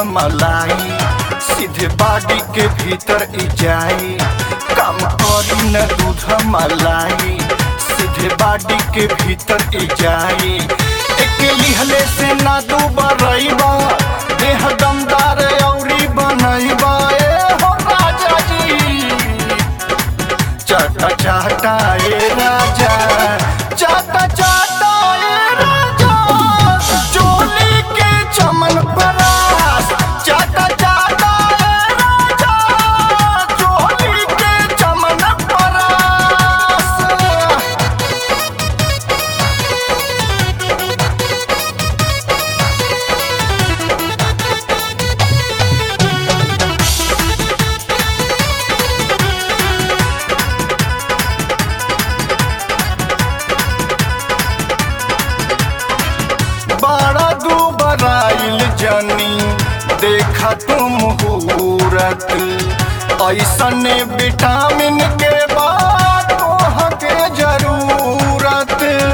मलाई सीधे बाडी के भीतर ई जाई काम करी न दूध मलाई सीधे बाडी के भीतर ई जाई एक लिहले से ना दू बरईबा देह दमदार औरी बनईबा ए हो राजा जी चाटा चाटा ए राजा चाटा चाटा ए राजा चोली के चमन परास चाटा चाटा ए राजा चोली के चमन परास बड़ा दुबराइल जनी देखा तुम मुहूर्त ऐसने विटामिन के बाद के जरूरत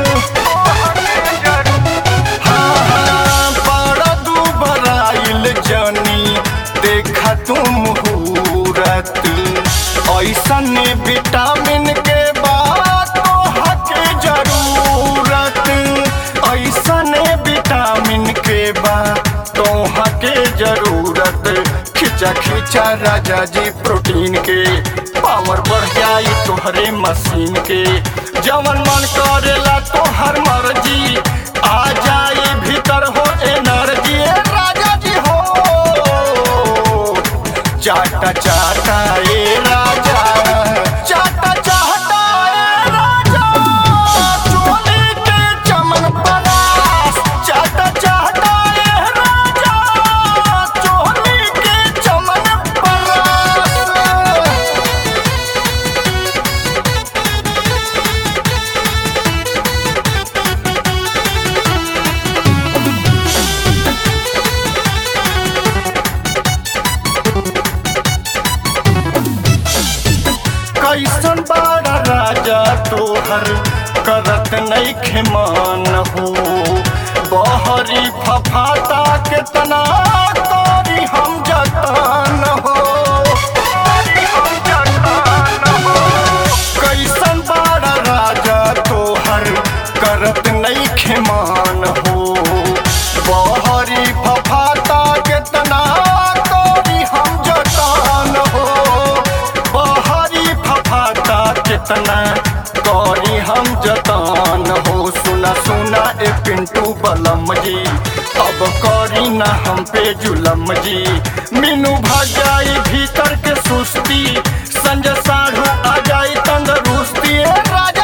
हाँ, हाँ, बड़ा दुबराइल जनी देखा तुम मुहूर्त ऐसने विटामिन के बाद के जरूरत ऐसने विटामिन के बाद तोहा के जरूरत खिंचा खिंचा राजा जी प्रोटीन के पावर बढ़ जाई तोहरे मशीन के जवन मन करेला तोहर मर्जी आ जाई भीतर हो एनर्जी ए राजा जी हो चाटा चाटा ए राजा चाटा चाटा ए राजा चोली के चमन परास चाटा चाटा ए राजा चोली के चमन परास कैसन बड़ा राजा तोहर करत नहीं खेमान हो बहरी फफाता के तना करी हम जतान हो करी हम जतान हो कैसन बड़ा राजा तोहर करत नहीं खेमान हो बहरी फफाता के तना करी हम जतान हो बहरी फफाता कितना करी हम जतान हो सुना सुना ए पिंटू बलम जी अब करी ना हम पे जुलम जी मीनू भजाई भीतर के सुस्ती संजय साढ़ू आ जाई तंदरुस्ती ए राजा